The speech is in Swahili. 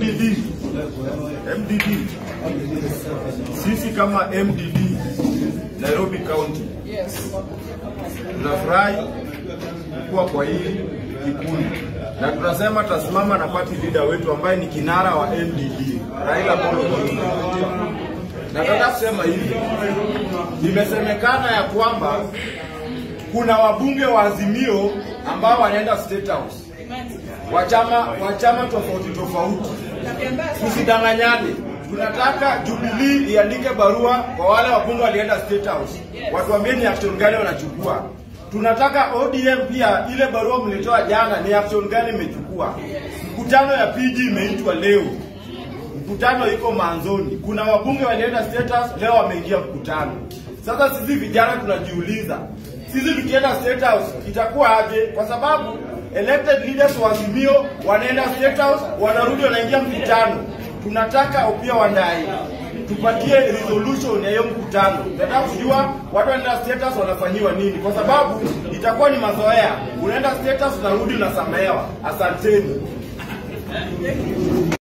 MDD MDD, sisi kama MDD Nairobi County tunafurahi kuwa kwa hii kikundi na tunasema tasimama na party leader wetu ambaye ni kinara wa MDD Raila Amolo Odinga. Nataka kusema hivi, imesemekana ya kwamba kuna wabunge wa Azimio ambao wanaenda State House wa chama wa chama tofauti tofauti. Tusidanganyane, tunataka Jubilee iandike barua kwa wale wabunge walienda State House, watuambie ni action gani wanachukua. Tunataka ODM pia, ile barua mlitoa jana, ni action gani imechukua. Mkutano ya PG imeitwa leo, mkutano iko manzoni. Kuna wabunge walienda State House, leo wameingia mkutano. Sasa sisi vijana tunajiuliza, sisi tukienda State House itakuwa aje? Kwa sababu elected leaders wa Azimio wanaenda State House, wanarudi wanaingia mkutano. Tunataka Opiyo Wandayi tupatie resolution ya hiyo mkutano. Nataka kujua watu wanaenda State House wanafanyiwa nini, kwa sababu itakuwa ni mazoea. Unaenda State House unarudi unasamehewa. Asanteni.